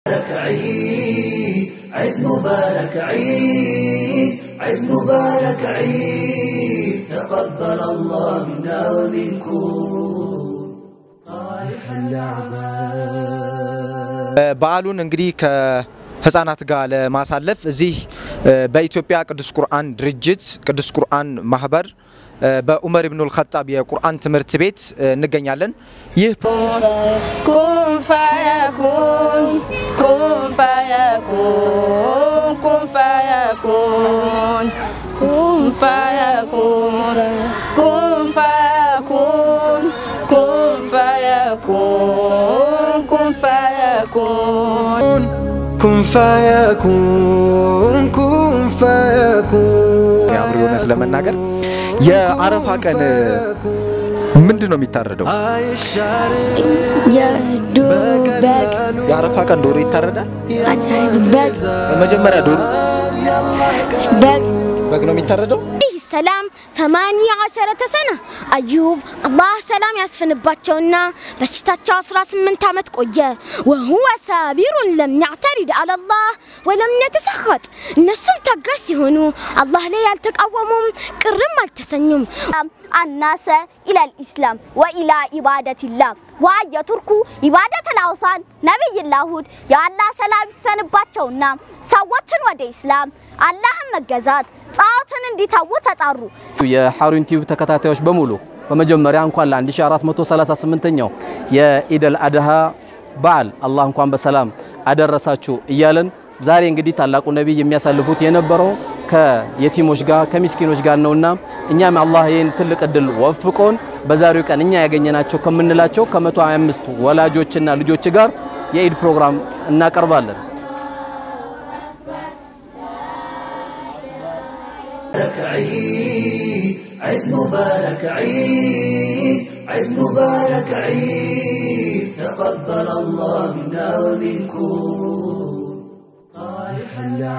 عيد عيد مبارك عيد عيد مبارك عيد تقبل الله منا ومنكم صالح الأعمال በዓሉን እንግዲህ ከህፃናት ጋር ለማሳለፍ እዚህ በኢትዮጵያ ቅዱስ ቁርአን ድርጅት ቅዱስ ቁርአን ማህበር በኡመር ኢብኑል ኸጣብ የቁርአን ትምህርት ቤት እንገኛለን። ይህ كن فيكون كن فيكون كن فيكون كن فيكون كن فيكون كن فيكون كن فيكون كن فيكون كن فيكون ያምር እውነት ለመናገር የአረፋ ቀን ምንድን ነው የሚታረደው? የዶሮ በግ የአረፋ ቀን ዶሮ ይታረዳል። አጃይብ በግ መጀመሪያ ዶሮ በግ በግ ነው የሚታረደው። عليه السلام ثمانية عشرة سنة أيوب الله سلام ያስፍንባቸውና በሽታቸው 18 ዓመት ቆየ وهو ሳቢሩ ለም يعترض على الله ولم يتسخط እነሱም ታጋሽ ሲሆኑ አላህ ላይ ያልተቃወሙም ቅርም አልተሰኙም الناس إلى الإسلام وإلى عبادة الله وأن يتركوا عبادة الأوثان نبي الله هود يا الله سلام ይስፈንባቸውና ሰዎችን ወደ ኢስላም አላህን መገዛት ጣዖትን እንዲተዉ ተጣሩ። የሐሩን ቲዩብ ተከታታዮች በሙሉ በመጀመሪያ እንኳን ለ1438ኛው የኢደል አድሃ በዓል አላህ እንኳን በሰላም አደረሳችሁ እያለን ዛሬ እንግዲህ ታላቁ ነቢይ የሚያሳልፉት የነበረው ከየቲሞች ጋር ከምስኪኖች ጋር ነውና እኛም አላህ ይህን ትልቅ እድል ወፍቆን በዛሬው ቀን እኛ ያገኘናቸው ከምንላቸው ከ125 ወላጆችና ልጆች ጋር የኢድ ፕሮግራም እናቀርባለን። عيد عيد مبارك عيد عيد مبارك عيد تقبل الله منا ومنكم صالح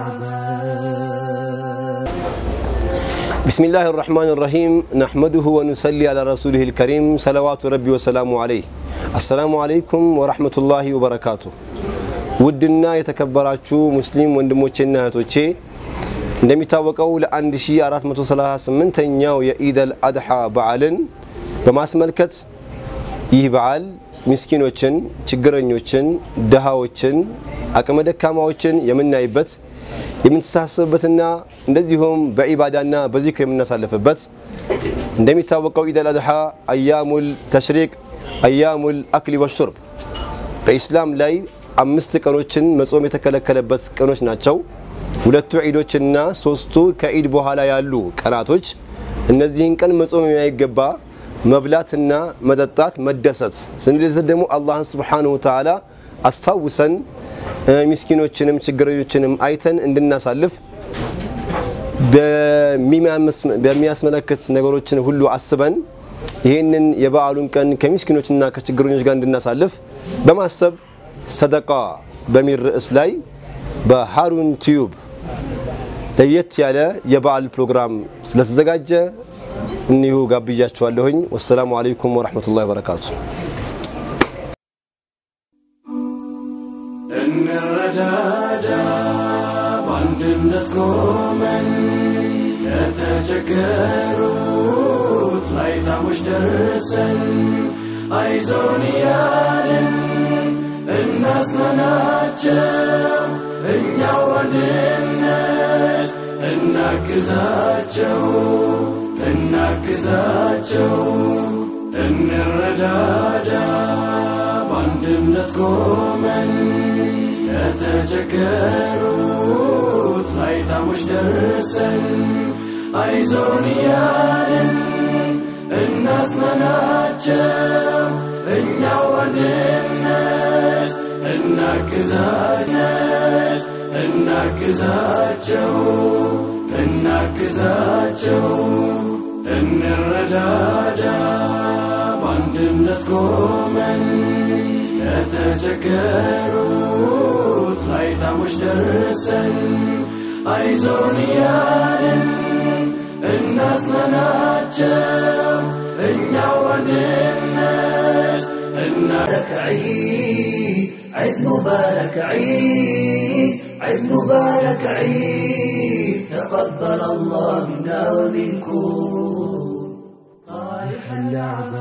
الأعمال بسم الله الرحمن الرحيم نحمده ونصلي على رسوله الكريم صلوات ربي وسلامه عليه السلام عليكم ورحمة الله وبركاته ውድና የተከበራችሁ ሙስሊም ወንድሞቼና እህቶቼ እንደሚታወቀው ለ1438ኛው የኢደል አድሓ በዓልን በማስመልከት ይህ በዓል ምስኪኖችን፣ ችግረኞችን፣ ድሃዎችን፣ አቅመ ደካማዎችን የምናይበት የምንተሳሰብበትና እንደዚሁም በኢባዳና በዚክር የምናሳልፍበት እንደሚታወቀው ኢደል አድሓ አያሙል ተሽሪቅ አያሙል አክሊ ወሹርብ በኢስላም ላይ አምስት ቀኖችን መጾም የተከለከለበት ቀኖች ናቸው። ሁለቱ ዒዶችና ሶስቱ ከዒድ በኋላ ያሉ ቀናቶች እነዚህን ቀን መጾም የማይገባ መብላትና መጠጣት መደሰት ስንደሰት ደግሞ አላህን ስብሓንሁ ተዓላ አስታውሰን ምስኪኖችንም ችግረኞችንም አይተን እንድናሳልፍ በሚያስመለክት ነገሮችን ሁሉ አስበን ይህንን የበዓሉን ቀን ከምስኪኖችና ከችግረኞች ጋር እንድናሳልፍ በማሰብ ሰደቃ በሚል ርዕስ ላይ በሃሩን ቲዩብ ለየት ያለ የበዓል ፕሮግራም ስለተዘጋጀ እኒሁ ጋብዣችኋለሁኝ። ወሰላሙ አለይኩም ወረሕመቱላሂ ወበረካቱ። እንረዳዳ በአንድነት ቆመን ለተቸገሩት ላይታሞች ደርሰን አይዞን እያልን እናጽናናቸው እኛው አንድነት እናግዛቸው እናግዛቸው እንረዳዳ በአንድነት ቆመን ለተቸገሩት ላይታሞች ደርሰን አይዞን እያልን እናጽናናቸው እኛው አንድነት እናግዛነት እናግዛቸው እናግዛቸው እንረዳዳ በአንድነት ቆመን ለተቸገሩት ላይታሞች ደርሰን አይዞን እያልን እናጽናናቸው እኛው አንድነት እናረክ عيد مبارك عيد عيد مبارك عيد تقبل الله منا ومنكم صالح اللعبة